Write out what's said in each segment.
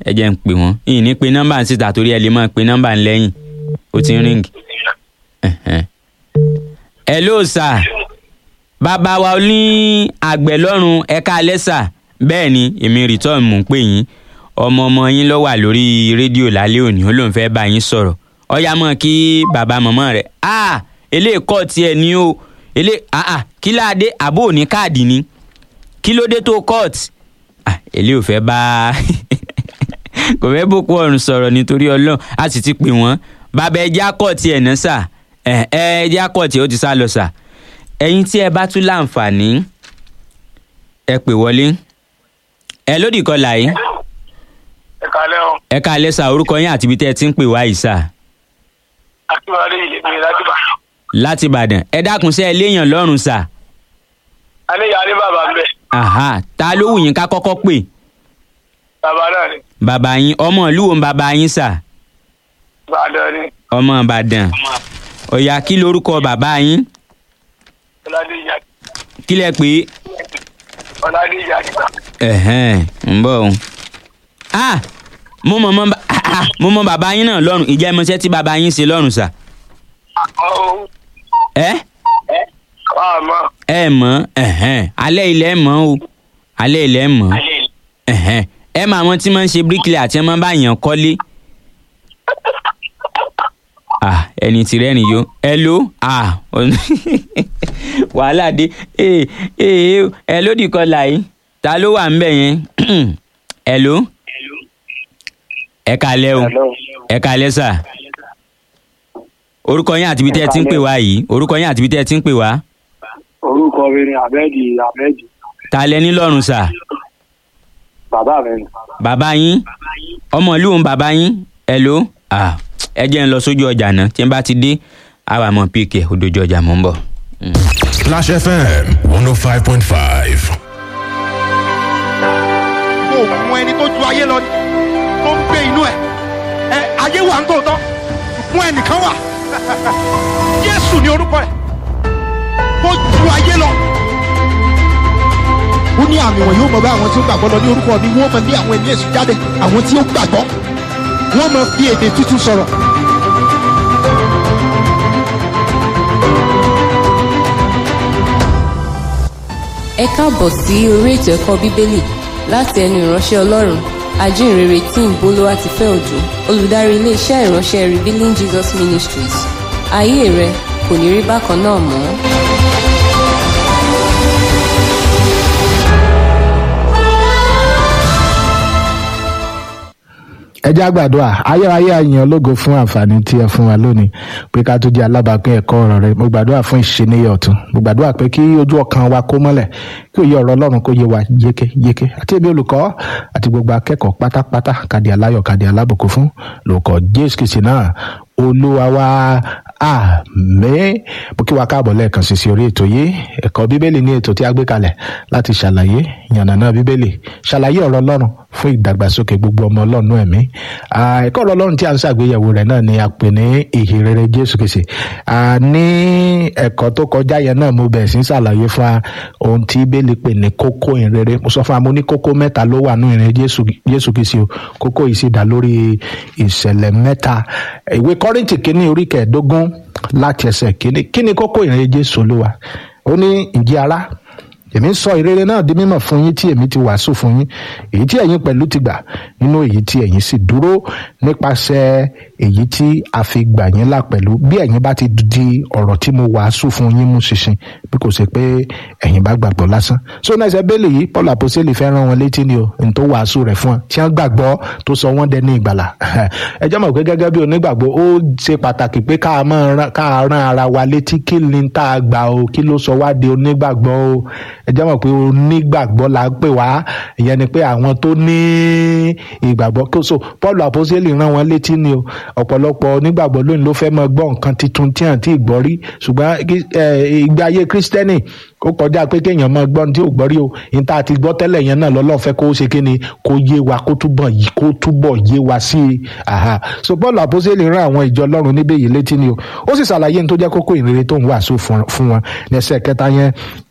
ẹ jẹ́ ń pè wọ́n ìyìn ní pe nọ́mbà ń síta torí ẹ lè máa pe nọ́mbà ń lẹ́yìn ó ti ń ríǹgì. hello sir bàbá wa ní àgbẹ̀ lọ́rùn ẹ̀ka alẹ́ sà bẹ́ẹ̀ ni èmi return mò ń pè yín ọmọ ọmọ yín ló wà lórí rédíò lálẹ́ òní ó lóun fẹ́ bá yín sọ̀rọ̀ ọ̀yá mọ̀ kí bàbá mọ̀mọ́ rẹ̀ ah eléyìí kọ́ tiẹ̀ ní o eléyìí ah ah kí láadé àbó ní káàdì ni kí ló dé tó court ah eléyìí ò fẹ́ bá kò fẹ́ bókú ọ̀run sọ̀rọ̀ nítorí ọlọ́run a sì ti pè wọ́n bàbá ẹja kọ́ọ̀tì ẹ̀ náà sà ẹ ẹja kọ́ọ̀tì ó ti sá lọ sà ẹ̀yin tí ẹ bá tún láǹfààní ẹ pè wọlé ẹ lódì kọlà yìí ẹ kálẹ́ o ẹ káalẹ́ sà orúkọ yín àti ibi tẹ́ ẹ ti ń pè wá yìí sà akínwálé yìí lè gbé láti bá láti ìbàdàn ẹ dákun sẹ́ ẹ léèyàn lọ́rùn sà alẹ́ yà á ní bàbá ń bẹ̀ aha ta ló wù yín ká kọ́kọ́ pè bàbá náà ni bàbá yín ọmọ ìlú wo ń bàbá yín sà ìbàdàn ni ọmọ ìbàdàn ọ̀yà kí lorúkọ bàbá yín ọládé ìyá kí lẹ pè é ọládé ìyá àdìgbà ẹ̀hẹ́n ń bọ̀ o. ah mo mọ̀ mọ́ ba- ah, ah, mo mọ bàbá yín náà lọ́rùn ìjẹ́ ìmọ̀ṣẹ́ tí bàbá yín ṣe lọ́rùn sà. ọ̀ ẹ àmọ́ ẹ mọ̀ ẹ̀hẹ́n alẹ́ ilẹ̀ mọ̀ o alẹ́ ilẹ̀ mọ̀ ẹ̀hẹ́n ẹ mọ àwọn tí wọ́n ń ṣe bíríkìlì àti ẹ máa bá yàn kọ́lé. ah ẹni tí rẹ́rìn yó ẹ ló ah wàhálà dé ee ee ẹ lódì kọlà yìí ta ló wà ń bẹ̀ yẹn ẹ ló ẹ kalẹ́ o ẹ kalẹ́ sà orúkọ yín àti ibi tẹ́ ẹ ti ń pè wá yìí orúkọ yín àti ibi tẹ́ ẹ ti ń pè wá orúkọ mi ni ahmedi ahmedi ta lẹ ní lọ́rùn sà bàbá mi ni bàbá yín ọmọ ìlú òun bàbá yín ẹ ló ah ẹ jẹ́ ń lọ sójú ọjà náà tí n bá ti dé àwa mọ̀ píkẹ́ òdòjú ọjà mọ̀ ń bọ̀. Splash FM 105.5. kò mú ẹni tó ju ayé lọ ni tó ń gbé inú ẹ ẹ ayé wà ń tòótọ́ fún ẹnìkan wà jésù ni orúkọ ẹ tó ju ayé lọ. ó ní àmì wọn yóò mọ bá àwọn tí ó gbàgbọ́ lọ ní orúkọ mi wọ́n mọ bí àwọn ẹ̀mí èṣù jáde àwọn tí ó gbàgbọ́ wọ́n mọ fi èdè tuntun sọ̀rọ̀. ẹ káàbọ̀ sí orí ètò ẹ̀kọ́ bíbélì láti ẹnu ìránṣẹ́ ọlọ́run ajínrere tí ń bolówá ti fẹ́ òjò olùdarí iléeṣẹ́ ìránṣẹ́ revealing jesus ministries ayé rẹ kò ní rí bákan náà mọ́. ẹ jẹ́ àgbàdua ayérayé àyàn ológo fún àǹfààní tí ẹ fún wa lónìí pé ká tó jẹ́ alábàápín ẹ̀kọ́ ọ̀rọ̀ rẹ mo gbàdúrà fún ìṣeníyẹ ọ̀tún mo gbàdúrà pé kí ojú ọkàn wa kó mọ́lẹ̀ kí òye ọ̀rọ̀ ọlọ́run kó yé wa yéké yéké àti ẹbí olùkọ́ àti gbogbo akẹ́kọ̀ọ́ pátápátá kàdí aláyọ̀ kàdí alábùkún fún lórúkọ jésù kìsì náà olúwa wa àmín mo kí wa káàbọ̀ lẹ́ẹ̀kan sí sí orí ètò yìí ẹ̀kọ́ bíbélì ní ètò tí a gbé kalẹ̀ láti ṣàlàyé yànnàná bíbélì ṣàlàyé ọ̀rọ̀ ọlọ́run fún ìdàgbàsókè gbogbo ọmọ ọlọ́run ẹ̀mí Ah, ẹ̀kọ́ ọ̀rọ̀ ọlọ́run tí a ń ṣàgbéyẹ̀wò rẹ̀ náà ni a pè ní ìhìnrere jésù kìsì ní ẹ̀kọ́ tó kọjá yẹn náà mo bẹ̀rẹ̀ sí ń ṣàlàyé fún wa ohun tí bíbélì pè ní kókó ìhìnrere mo sọ fún wa mo ní kókó mẹ́ta ló wà nínú ìhìnrere jésù jésù kìsì o kókó yìí sì dá lórí ìṣẹ̀lẹ̀ mẹ́ta ìwé kọ́rìntì kínní orí kẹẹ̀ẹ́dógún láti ẹsẹ̀ kínní kí ni kókó ìhìnrere jésù olúwa ó ní ǹjẹ́ ará èmi ń sọ ìrere náà di mímọ̀ fún yín tí èmi ti wàásù fún yín èyí tí ẹ̀yin pẹ̀lú ti gbà nínú èyí tí ẹ̀yin sì dúró nípasẹ̀ èyí tí a fi gbà yín là pẹ̀lú bí ẹ̀yin bá ti di ọ̀rọ̀ tí mo wàásù fún yín mú ṣinṣin bí kò ṣe pé ẹ̀yin bá gbàgbọ́ lásán so náà ṣe bẹ́ẹ̀lì yìí paul àpòsílẹ̀ fẹ́ rán wọn létí ni o n tó wàásù rẹ̀ fún ọ tí wọ́n gbàgbọ́ tó sọ wọ́n dẹni ìgbàlà ẹ jẹ́ mọ̀ pé gẹ́gẹ́ bí onígbàgbọ́ ó ṣe pàtàkì pé ká máa rán- ká rán ara wa létí kí ni tá a gbà o kí ló sọ wá di onígbàgbọ́ o ẹ jẹ́ mọ̀ pé onígbàgbọ́ la ń pè wá ìyẹn ni pé àwọn tó ní ìgbàgbọ́ kí o so paul àpòsílẹ̀ rán wọn létí ni o ọ̀pọ̀lọpọ̀ onígbàgbọ́ lónìí ló fẹ́ mọ gbọ́ nǹkan tuntun tí àǹtí ìgbọ́ rí ṣùgbọ́n kí- ẹ, ìgbé ayé kírísítẹ́nì ó kọjá pé kéèyàn máa gbọ́ ohun tí ò gbọ́ rí o ní tá a ti gbọ́ tẹ́lẹ̀ yẹn náà lọ́lọ́run fẹ́ kó ṣe kí ni kó yé wa kó túbọ̀ yí kó túbọ̀ yé wa sí i Àhà. so paul àpòsílẹ̀ rán àwọn ìjọ ọlọ́run níbẹ̀ yìí létí ni o ó sì ṣàlàyé ní tó jẹ́ kókó ìrere tó ń wàásù fún fún wọn ní ẹsẹ̀ kẹta yẹn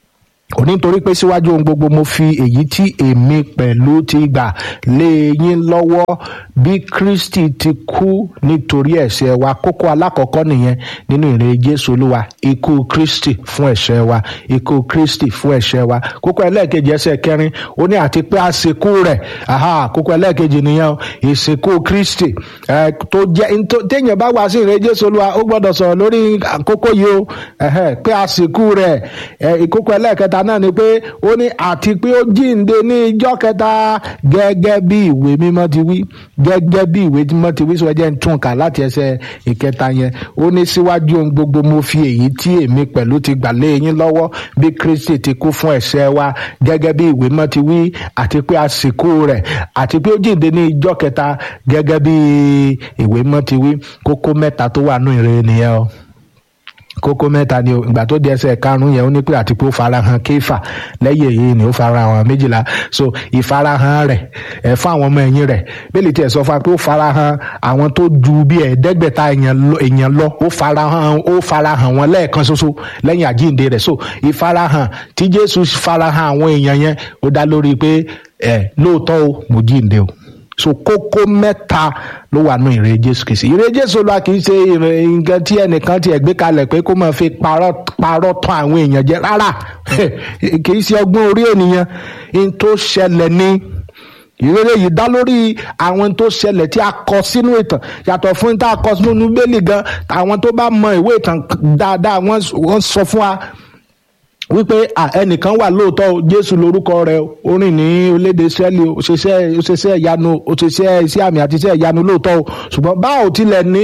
ó ní nítorí pé síwájú ohun gbogbo mo fi èyí tí èmi pẹ̀lú ti gbà lé yín lọ́wọ́ bí kristi ti kú nítorí ẹ̀ṣẹ̀ wa kókó alákọ̀ọ́kọ́ nìyẹn nínú ìrere jésù olúwa ikú kristi fún ẹ̀ṣẹ̀ wa ikú kristi fún ẹ̀ṣẹ̀ wa kókó ẹlẹ́ẹ̀kejì ẹsẹ̀ kẹrin ó ní àti pé àsìkò rẹ̀ aha kókó ẹlẹ́ẹ̀kejì nìyẹn o ìsìnkú kristi ẹ tó jẹ́ ntó- téèyàn bá wá sí ìrere jésù olúwa ó gbọ́dọ̀ sọ̀rọ̀ lórí àkókò yìí o ẹ̀hẹ́, pé àsìkò rẹ̀ ẹ, ìkókó ẹlẹ́ẹ̀kẹta náà ni pé ó ní àti pé ó jíǹde ní ijọ́ kẹta gẹ́gẹ́ bí ìwé mímọ́ ti wí gẹ́gẹ́ bí ìwé mímọ́ ti wí sọ jẹ́ ń tún kà láti ẹsẹ̀ ìkẹta yẹn ó ní síwájú ohun gbogbo mo fi èyí tí èmi pẹ̀lú ti gbà lé yín lọ́wọ́ bí kristi ti kú fún ẹ̀ṣẹ̀ wa gẹ́gẹ́ bí ìwé mímọ́ ti wí àti pé àsìkò rẹ̀ àti pé ó jíǹde ní ijọ́ kẹta gẹ́gẹ́ bí ìwé mímọ́ ti wí kókó mẹ́ta tó wà nù ìrere nìyẹn o kókó mẹ́ta ni o ìgbà tó di ẹsẹ̀ karùn-ún yẹn ó ní pé àti pé ó farahàn kéfà lẹ́yìn èyí ni ó farahàn àwọn méjìlá so ìfarahàn rẹ̀ ẹ̀ fún àwọn ọmọ ẹ̀yìn rẹ̀ bẹ́ẹ̀lì tí ẹ̀ sọ fún wa pé ó farahàn àwọn tó ju bí ẹ̀ẹ́dẹ́gbẹ̀ta èèyàn lọ- èèyàn lọ ó farahàn ó farahàn wọn lẹ́ẹ̀kan ṣoṣo lẹ́yìn àjíǹde rẹ̀ so ìfarahàn tí jésù farahàn àwọn èèyàn yẹn ó dá lórí pé ẹ̀ lóòótọ́ o mo jíǹde o so kókó mẹ́ta ló wà nù ìrè jésù kìí ṣe ìrè jésù lọ kìí ṣe ìrè nǹkan tí ẹnìkan tiẹ̀ gbé kalẹ̀ pé kó máa fi parọ́ parọ́ tán àwọn èèyàn jẹ rárá kìí ṣe ọgbọ́n orí ènìyàn n tó ṣẹlẹ̀ ní ìrere yìí dá lórí àwọn tó ṣẹlẹ̀ tí a kọ sínú ìtàn yàtọ̀ fún tá a kọ sínú bẹ́ẹ̀lì gan àwọn tó bá mọ ìwé ìtàn dáadáa wọ́n wọ́n sọ fún wa wípé à, ẹnìkan wà lóòótọ́ o, jésù lórúkọ rẹ̀ o, ó rìn ní orílẹ̀-èdè israẹli o, ó ṣiṣẹ́ ó ṣiṣẹ́ ìyanu ó ṣiṣẹ́ iṣẹ́ àmì àti iṣẹ́ ìyanu lóòótọ́ o ṣùgbọ́n báwo tilẹ̀ ní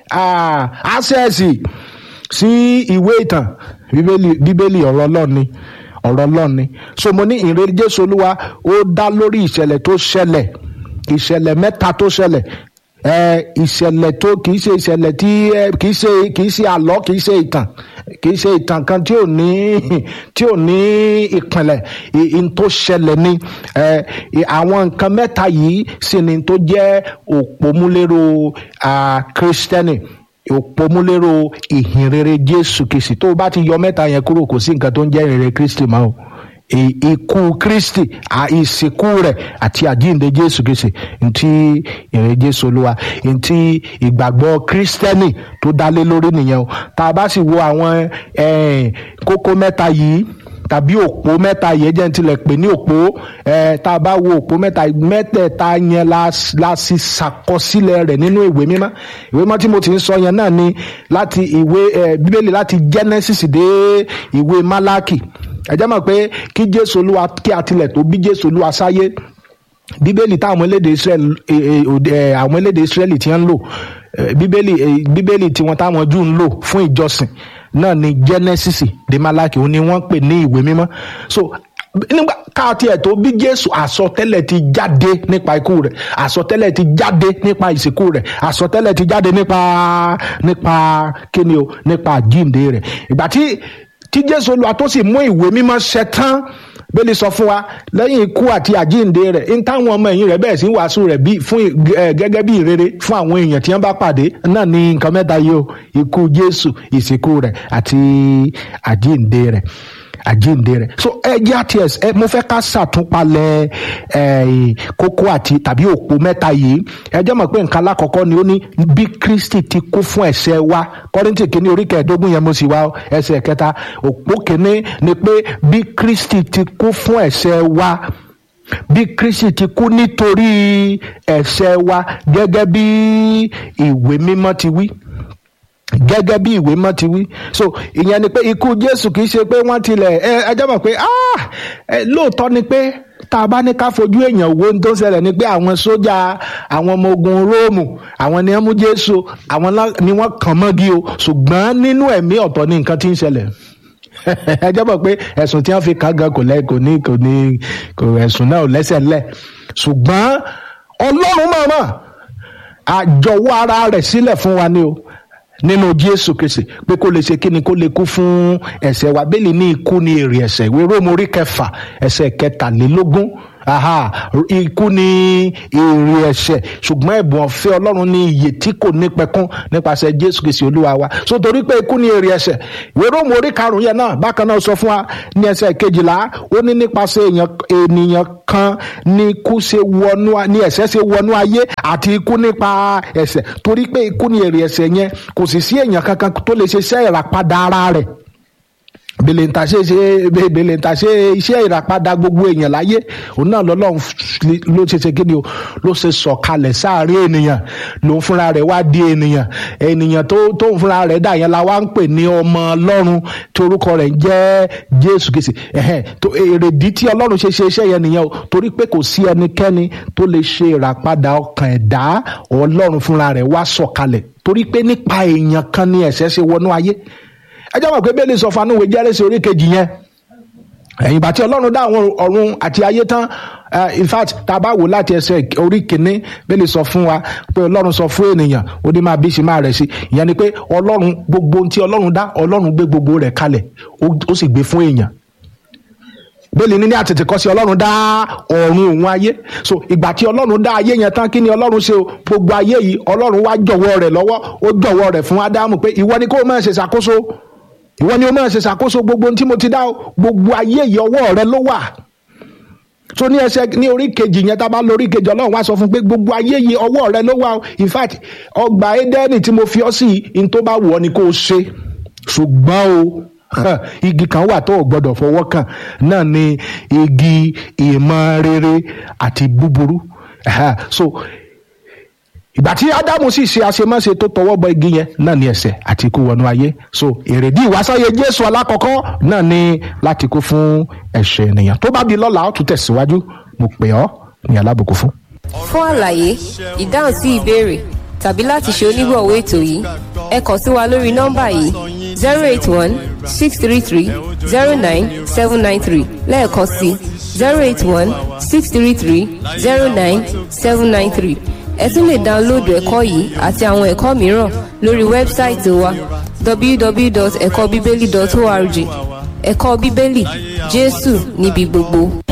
àṣẹ́ẹ̀sì sí ìwé ìtàn bíbélì bíbélì ọ̀rọ̀ ọlọ́run ni ọ̀rọ̀ ọlọ́run ni so mo ní ìrere jésù olúwa ó dá lórí ìṣẹ̀lẹ̀ tó ṣẹlẹ̀ ìṣẹ̀lẹ̀ mẹ́ta tó ṣẹlẹ̀ ẹ ìṣẹ̀lẹ̀ tó kìí ṣe ìṣẹ̀lẹ̀ tí ẹ kìí ṣe kìí ṣe àlọ́ kìí ṣe ìtàn kìí ṣe ìtàn kan tí ò ní tí ò ní ìpìnlẹ̀ ì- ì- n tó ṣẹlẹ̀ ni ẹ ì- àwọn nǹkan mẹ́ta yìí sì ni tó jẹ́ òpómúlérò kírísítẹ́nì òpómúlérò ìhìnrere jésù kìsì tó o bá ti yọ mẹ́ta yẹn kúrò kò sí nǹkan tó ń jẹ́ ìhìnrere kristi mọ́ o I- ikú kristi à- ìsìnkú rẹ̀ àti àjíǹde jésù kìsì ntí ìrere jésù olúwa ntí ìgbàgbọ́ kristẹni tó dálé lórí nìyẹn o tá a bá sì wo àwọn eh, kókó mẹ́ta yìí tàbí òpó mẹ́ta yẹn jẹ́ n tilẹ̀ pè ní òpó ẹ̀ tá a bá wo òpó mẹ́ta mẹ́tẹ̀ẹ̀ta yẹn la la sì ṣàkọsílẹ̀ rẹ̀ nínú ìwé mímọ́ ìwé mímọ́ tí mo ti ń sọ yẹn náà ni láti ìwé ẹ̀ bíbélì láti genesis dé ìwé malaki ẹ jẹ́ mọ̀ pé kí jésù olúwa kí a tilẹ̀ tó bí jésù olúwa sáyé bíbélì táwọn elédè israel eh, eh, òde- eh, àwọn elédè israẹli ti ń lò eh, bíbélì eh, bíbélì tiwọn táwọn jù ń lò fún ìjọsìn náà ni genesis de malaki òun ni wọ́n pè ní ìwé mímọ́ so nígbà káàtì ẹ̀ tó bí jésù àsọtẹ́lẹ̀ ti jáde nípa ikú rẹ̀ àsọtẹ́lẹ̀ ti jáde nípa ìsìnkú rẹ̀ àsọtẹ́lẹ̀ ti jáde nípa nípa kíni o nípa àjíǹde rẹ̀ ìgbà tí tí jésù olúwa tó sì mú ìwé mímọ́ ṣẹ tán bẹ́ẹ̀ sọ fún wa lẹ́yìn ikú àti àjíǹde rẹ̀ ń táwọn ọmọ ẹ̀yìn rẹ̀ bẹ̀rẹ̀ sí wàásù rẹ̀ bí fún ẹ, gẹ́gẹ́ bí ìrere fún àwọn èèyàn tí wọ́n bá pàdé náà ní nǹkan mẹ́ta yìí o ikú jésù ìsìnkú rẹ̀ àti àjíǹde rẹ̀ àjíǹde rẹ̀ so ẹ jẹ́ àti ẹ̀ ẹ mo fẹ́ ká ṣàtúnpalẹ̀ ẹ kókó àti tàbí òpó mẹ́ta yìí ẹ jẹ́ mọ̀ pé nǹkan alákọ̀ọ́kọ́ ni ó ní bí kristi ti kú fún ẹ̀ṣẹ̀ wa kọ́rìntì kìíní orí kẹẹ̀ẹ́dógún yẹn mo sì wá ẹsẹ̀ kẹta òpó kìíní ni pé bí kristi ti kú fún ẹ̀ṣẹ̀ wa bí kristi ti kú nítorí ẹ̀ṣẹ̀ wa gẹ́gẹ́ bí ìwé mímọ́ ti wí gẹ́gẹ́ bí ìwé mọ́ ti wí so ìyẹn ni pé ikú jésù kì í ṣe pé wọ́n tilẹ̀ ẹ ẹ jẹ́ mọ̀ pé ah ẹ lóòótọ́ ni pé tá a bá ní ká fojú èèyàn wo ohun tó ń ṣẹlẹ̀ ni pé àwọn sójà àwọn ọmọ ogun róòmù àwọn ni wọ́n mú jésù àwọn lá- ni wọ́n kàn mọ́gi o ṣùgbọ́n nínú ẹ̀mí ọ̀tọ̀ ni nǹkan ti ń ṣẹlẹ̀ ẹ jẹ́ mọ̀ pé ẹ̀sùn tí wọ́n fi kàn gan kò lẹ́ kò ní kò ní kò ẹ̀sùn náà ò lẹ́sẹ̀ lẹ̀ ṣùgbọ́n ọlọ́run mọ̀ọ́mọ̀ àjọwọ́ ara rẹ̀ sílẹ̀ fún wa ni o nínú jésù kristi pé kó lè ṣe kí ni kó lè kú fún ẹ̀ṣẹ̀ wa bẹ́ẹ̀ ni ikú ni èrè ẹ̀ṣẹ̀ ìwé róòmù orí kẹfà ẹ̀ṣẹ̀ kẹtàlélógún aha ikú ni èrè ẹ̀ṣẹ̀ ṣùgbọ́n ẹ̀bùn ọ̀fẹ́ ọlọ́run ní iye tí kò ní pẹ̀kún nípasẹ̀ jésù kìsì olúwa wa so torí pé ikú ni èrè ẹ̀ṣẹ̀ ìwé róòmù orí karùn-ún yẹn náà bákan náà sọ fún wa ní ẹsẹ̀ kejìlá ó ní nípasẹ̀ èèyàn ènìyàn kan ní ikú ṣe wọnú ní ẹ̀ṣẹ̀ ṣe wọnú ayé àti ikú nípa ẹ̀ṣẹ̀ torí pé ikú ni èrè ẹ̀ṣẹ̀ yẹn kò sì sí èèyàn kankan tó lè ṣe iṣẹ́ ìràpadà ara rẹ̀ bèlèǹtà ṣe ṣe bèlèǹtà ṣe iṣẹ́ ìràpadà gbogbo èèyàn láyé òun náà lọ́lọ́run ló ṣe ṣe kíni o ló ṣe sọ̀kalẹ̀ sáàrin ènìyàn lòun fúnra rẹ̀ wá di ènìyàn ènìyàn tó tóun fúnra rẹ̀ dà yẹn la wá ń pè ní ọmọ ọlọ́run tí orúkọ rẹ̀ ń jẹ́ jésù kìsì ẹ̀hẹ́n tó èrèdí tí ọlọ́run ṣe ṣe iṣẹ́ yẹn nìyẹn o torí pé kò sí ẹnikẹ́ni tó lè ṣe ìràpadà ọkàn ẹ̀dá ọlọ́run fúnra rẹ̀ wá sọ̀kalẹ̀ torí pé nípa èèyàn kan ni ẹ̀ṣẹ̀ ṣe wọnú ayé ẹ jẹ́ mọ̀ pé bẹ́ẹ̀ lè sọ fanúwe jẹ́rẹ́sì orí kejì yẹn ẹ̀yìn ìgbà tí ọlọ́run dá àwọn ọ̀run àti ayé tán in fact tá a bá wò láti ẹsẹ̀ orí kìíní bẹ́ẹ̀ lè sọ fún wa pé ọlọ́run sọ fún ènìyàn ó ní máa bí sí máa rẹ̀ sí ìyẹn ni pé ọlọ́run gbogbo ohun tí ọlọ́run dá ọlọ́run gbé gbogbo rẹ̀ kalẹ̀ ó sì gbé fún èèyàn bẹ́ẹ̀ni ní ní àtètè kọ́ sí ọlọ́run dá ọ̀run òun ayé so ìgbà tí ọlọ́run dá ayé yẹn tán kí ni ọlọ́run ṣe o gbogbo ayé yìí ọlọ́run wá jọ̀wọ́ rẹ̀ lọ́wọ́ ó jọ̀wọ́ rẹ̀ fún ádámù pé ìwọ ni kó o máa ṣe ṣàkóso ìwọ ni o máa ṣe ṣàkóso gbogbo ohun tí mo ti dá o gbogbo ayé yìí ọwọ́ rẹ ló wà tó ní ẹsẹ ní orí kejì yẹn tá a bá lórí kejì ọlọ́run wá sọ fún pé gbogbo ayé yìí ọwọ́ rẹ ló wà o in fact ọgbà édẹ́nì tí mo fi ọ́ sí in tó bá wù ọ́ ni kó o ṣe ṣùgbọ́n o igi kan wà tó o gbọ́dọ̀ fọwọ́ kàn náà ni igi ìmọ̀ rere àti búburú so ìgbà tí ádámù sì ṣe àṣemáṣe tó tọwọ́ bọ igi yẹn náà ní ẹ̀ṣẹ̀ àti ikú wọnú ayé so èrèdí ìwásáyé jésù alákọ̀ọ́kọ́ náà ní láti kú fún ẹ̀ṣẹ̀ ènìyàn tó bá di lọ́la ó tún tẹ̀síwájú mo pè ọ́ ní alábùkún fún. fún àlàyé ìdáhùn sí ìbéèrè tàbí láti ṣe onígbọ̀wọ́ ètò yìí ẹ kàn sí wa lórí nọ́mbà yìí zero eight one six three three zero nine seven nine three lẹ́ẹ̀kan sí zero eight one six three three zero nine seven nine three ẹ tún lè dáńlóòdù ẹ̀kọ́ yìí àti àwọn ẹ̀kọ́ mìíràn lórí wẹ́bsáìtì wa www.ẹ̀kọ́bíbélì.org ẹ̀kọ́ bíbélì jésù níbi gbogbo.